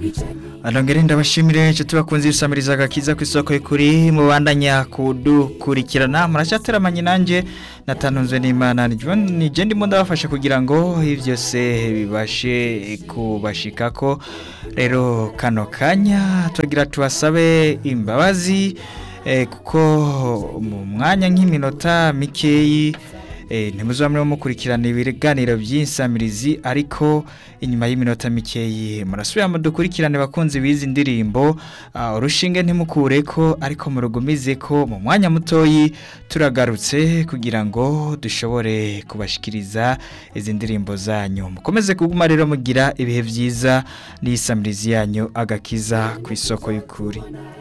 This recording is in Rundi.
Alongere ndabashimire inshuti bakunze ibisamiriza agakiza ku isoko y'ukuri mubandanya kudukurikirana muracyateramanye nanjye natanzwe n'Imana nije ndimo ndabafasha kugira ngo ivyose bibashe kubashikako rero kano kanya tugira tubasabe imbabazi eh, kuko mu mwanya nk'iminota mikeyi eh, ntimuzamwe mukurikirana ibiganiro by'insamirizi ariko inyuma y'iminota mikeyi murasubira mu dukurikirane bakunzi bizi ndirimbo uh, urushinge ntimukureko ariko murugumizeko mu mwanya mutoyi turagarutse kugira ngo dushobore kubashikiriza izi ndirimbo zanyu mukomeze kuguma rero mugira ibihe byiza n'isamirizi yanyu agakiza ku isoko y'ukuri